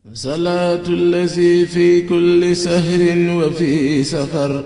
صلاة الذي في كل سهر وفي سفر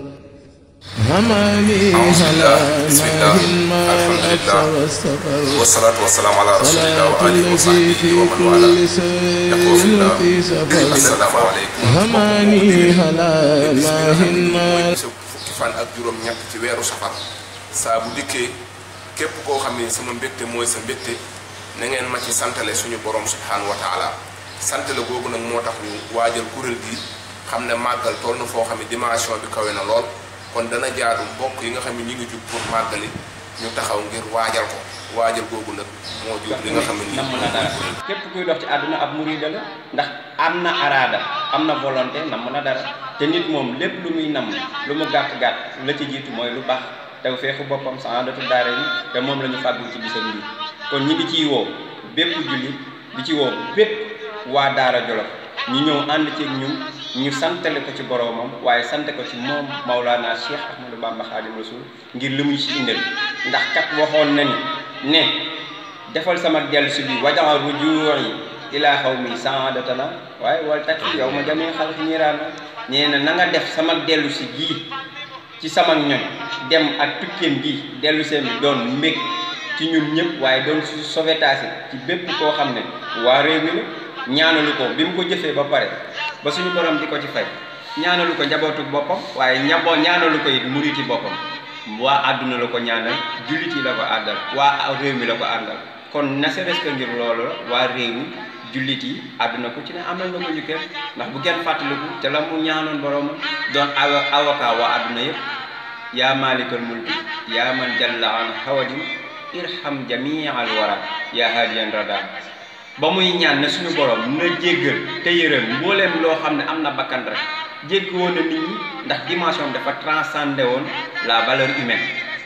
هماني هلا ماهن ما الأبس والسفر والصلاة والسلام على رسول الله صلاة وآله الذي وصحبه في ومن والاه كل سهر يقول في الله وفي سفر السلام عليkum هماني هلا ماهن ما mooy fukki fan ak juróom ñett ci weeru safar saa bu dikkee képp koo xam ne sama mbégte mooy sa mbégte na ngeen ma ci santale suñu borom subhanahu wa taala santale googu nag moo tax ñu waajal kuréel gi xam ne màggal toll na foo xam ne dimension bi kawe na lool kon dana jaadu mbokk yi nga xam ne ñu ngi jug pour màggali ñu taxaw ngir waajal ko waajal googu nag moo jur li nga xam ne nii namm na dara képp kuy dox ci àdduna ab murida la ndax am na araada am na volonté namm na dara te nit moom lépp lu muy namm lu mu gàtt-gàtt la ci jiitu mooy lu baax tew feexu boppam saadatu daare ni te moom la ñu fàggul ci bisam bi kon ñi ngi ciy woo bépp jullit di ci woo bépp waa daara jolof ñu ñëw ànd ceeg ñun ñu santale ko ci boroomam waaye sante ko ci moom Maulana Cheikh Ahmadou Bamba Khadim Rasoul ngir li muy si indil ndax kat waxoon na ni ne defal sama dellu si bi wajaxal rujuu'i ilaa xaw mi saadatana waaye wal takki yow ma jamee xal ñiraana nee na na nga def sama dellu si gii ci sama ñoñ dem ak tukkeem gi dellu seen bi doon mbég ci ñun ñëpp waaye doon su sauvetage ci bépp koo xam ne waa réew mi la ñaanalu ko bi mu ko jëfee ba pare ba suñu borom di ko ci fay ñaanalu ko njabootu boppam waaye ñaboo ñaanalu ko it muriti boppam waa àdduna la ko ñaanal jullit yi la ko àddal waa réew mi la ko àndal kon na serait-ce que ngir loolu la waa réew mi jullit yi àdduna ku ci ne amal na ko ñu kenn ndax bu kenn fàttaliku te la mu ñaanoon borom doon awa avocat waa àdduna yëpp yaa maalikal mulki yaa man jalla an hawadin irham jamial wara yaa hadiyan rada ba muy ñaan ne suñu borom na jéggal te yërëm mbooleem loo xam ne am na bakkan rek jégg woon na nit ñi ndax dimension dafa transcendé woon la valeur humaine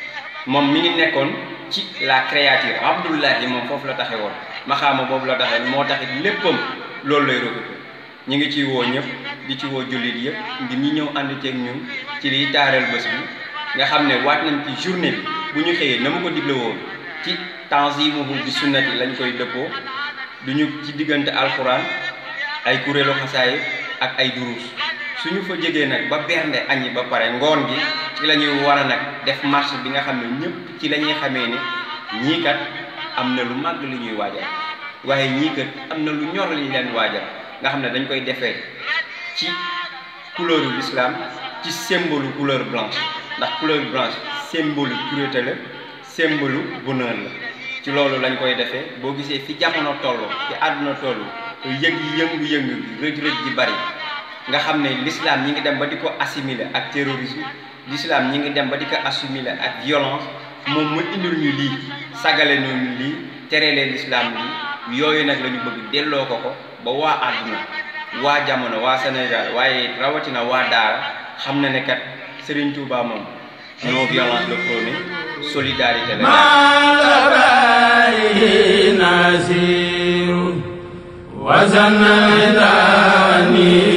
moom mi ngi nekkoon ci la créature abdullahi moom foofu la taxe woon maxaama boobu la taxe moo taxit léppam loolu lay recoupé ñu ngi ciy woo ñëpp di ci woo jullit yëpp ngir ñi ñëw ànd ceeg ñun ci liy taareel bés bi nga xam ne waat nañ ci journée bi bu ñu xëyee na ma ko digle woon ci tanzimuhu bi sunnati lañ koy dëppoo duñu ci diggante alxuraan ay kuréelu xasaay ak ay duruus suñu fa jegee nag ba bernde añi ba pare ngoon gi ci la ñuy war a nag def marche bi nga xam ne ñëpp ci la ñuy xamee ni ñii kat am na lu màgg li ñuy waajal waaye ñii kat am na lu ñor li ñu leen waajal nga xam ne dañ koy defee ci couleur yu l'islam ci symbole couleur blanche ndax couleur blanche symbole pureté la symbole bonheur la ci loolu lañ koy defee boo gisee fi jamono toll fi àdduna toll yëg yëngu-yëngu bi rëj-rëj ji bari nga xam ne l'islam ñi ngi dem ba di ko assimiler ak terrorisme l'islam ñi ngi dem ba di ko assimiler ak violence moom mu indil ñu lii sagale ñu lii terelee l'islam lii yooyu nag la ñu bëgg delloo ko ko ba waa àdduna waa jamono waa Sénégal waaye rawatina waa daara xam na ne kat Serigne Touba moom non violence la prôné solidarité la نازير وزناني